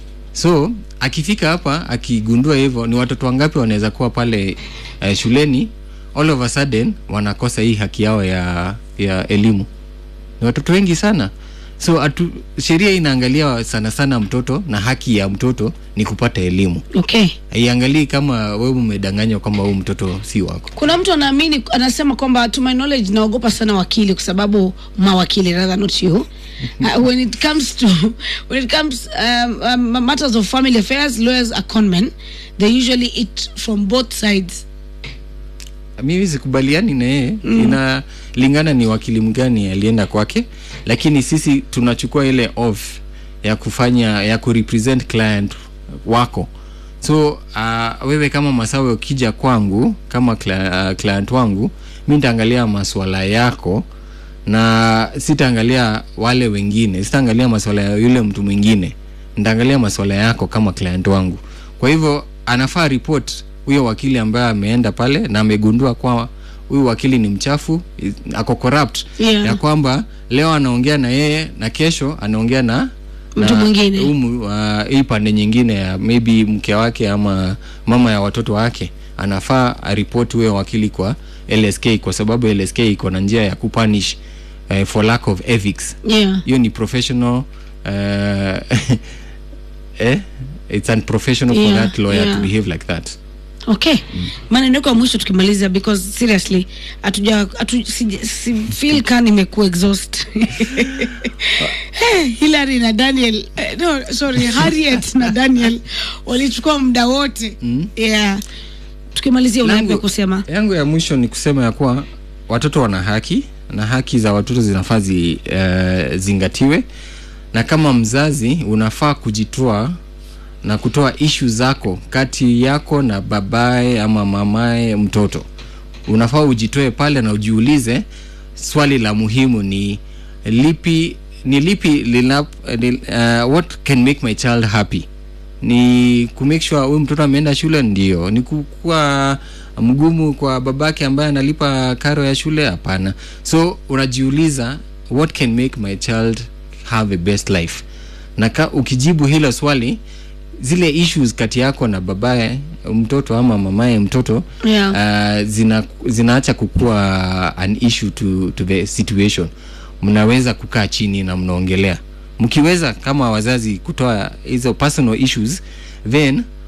so akifika hapa akigundua hivyo ni watoto wangapi wanaweza kuwa pale uh, shuleni all of a sudden wanakosa hii haki yao ya, ya elimu ni watoto wengi sana so atu, sheria inaangalia sana sana mtoto na haki ya mtoto ni kupata elimu okay haiangalii kama wewe umedanganywa kwamba huu mtoto si wako kuna mtu anaamini anasema kwamba to my knowledge naogopa sana wakili kwa sababu mawakili rather not you uh, when it comes to when it comes um, um, matters of family affairs lawyers are conmen they usually eat from both sides mimi sikubaliani na yeye mm. inalingana ni wakili mgani alienda kwake lakini sisi tunachukua ile off ya kufanya ya kurepresent client wako so uh, wewe kama masawe ukija kwangu kama cli- uh, client wangu mi nitaangalia maswala yako na sitaangalia wale wengine sitaangalia maswala ya yule mtu mwingine nitaangalia maswala yako kama client wangu kwa hivyo anafaa report huyo wakili ambaye ameenda pale na amegundua kwa huyu wakili ni mchafu is- ako corrupt Yeah. ya kwamba leo anaongea na yeye na kesho anaongea na Mtu na mwingine. umu, uh, hii pande nyingine ya maybe mke wake ama mama ya watoto wake anafaa aripoti huyo wakili kwa lsk kwa sababu lsk iko na njia ya kupunish uh, for lack of ethics yeah hiyo ni professional uh, eh? it's unprofessional for Yeah, that lawyer yeah. to behave like that okay maneno yako ya mwisho tukimaliza because seriously hatuja hatu, si, si feel ka nimekuwa exhaust hey, Hillary na Daniel eh, no sorry Harriet na Daniel walichukua muda wote mm. yeah tukimalizia unaambia Langu- kusema yangu ya mwisho ni kusema ya kuwa watoto wana haki na haki za watoto zinafaa zi, uh, zingatiwe na kama mzazi unafaa kujitoa na kutoa ishu zako kati yako na babaye ama mamaye mtoto unafaa ujitoe pale na ujiulize swali la muhimu ni lipi ni lipi lina, ni, uh, what can make my child happy ni kumake sure huyu mtoto ameenda shule ndio ni kukuwa mgumu kwa babake ambaye analipa karo ya shule hapana so unajiuliza what can make my child have a best life na ka, ukijibu hilo swali zile issues kati yako na babaye mtoto ama mamaye mtoto Yeah. uh, zina zinaacha kukuwa an issue to, to the situation mnaweza kukaa chini na mnaongelea mkiweza kama wazazi kutoa hizo personal issues then